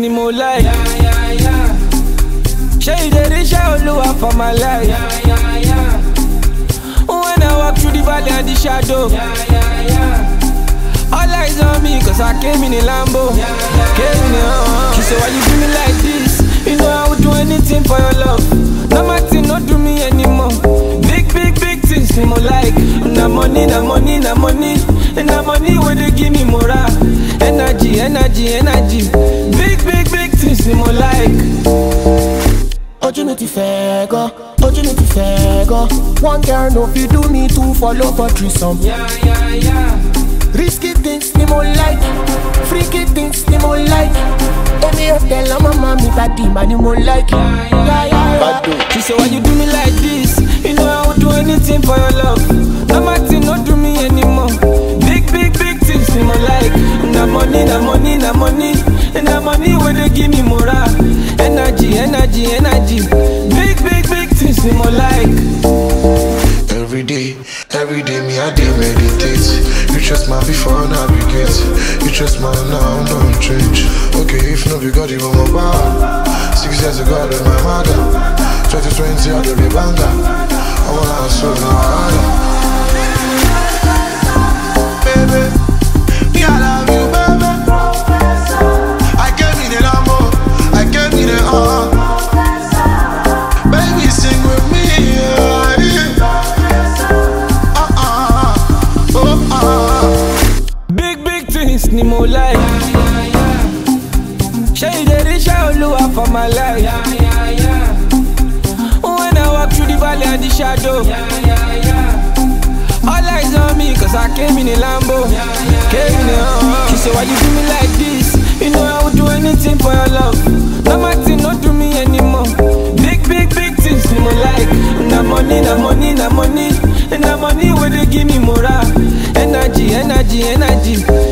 ni mo like. Ṣé ìdérí iṣẹ́ olúwa for my life? When I walk through the valley and the shadow. All eyes on me cause I came in a Lambo. Came in a uh, She said, why you do me like this? You know I would do anything for your love. No matter, not do me anymore. Big, big, big things me more like. Na money, na money, na money. And na money where they give me morale. Energy, energy, energy. Big, big, big things me more like. ojú mi ti fẹ́ gan ojú mi ti fẹ́ gan one girl no fit do me two follow for threesome. Yeah, yeah, yeah. risky things ni mo like freaky things ni mo like èmi ò tẹ̀lé ọmọ mọ́ mi bàdí mà ni mo like. Yeah, yeah, yeah. She said, why you do me like this? You know I would do anything for your love. No matter, not do me anymore. Big, big, big things me more like. Na money, na money, na money. And na money where they give me morale. Energy, energy, energy. Big, big, big things me more like. Every day, every day, me I dey meditate. You trust my before navigate. You trust my now, don't change. Okay, if no be God, you my bar. Six years ago, I my mother. 2020, I do be banger. I wanna hustle now harder. Baby, me I love you, baby. I gave me the Lambo, I gave me the uh. Baby, sing with me, yeah. yeah. Uh-uh, oh, uh. Big, big things ni mo like. Ṣé ìdérí iṣẹ́ olúwa for my life? When I walk through the valley and the shadow. All eyes on me cause I came in a Lambo. Came in a uh, She said, why you do me like this? You know I would do anything for your love. No matter, not do me anymore. Big, big, big things ni mo like. Na money, na money, na money. And na money where they give me morale. Energy, energy, energy.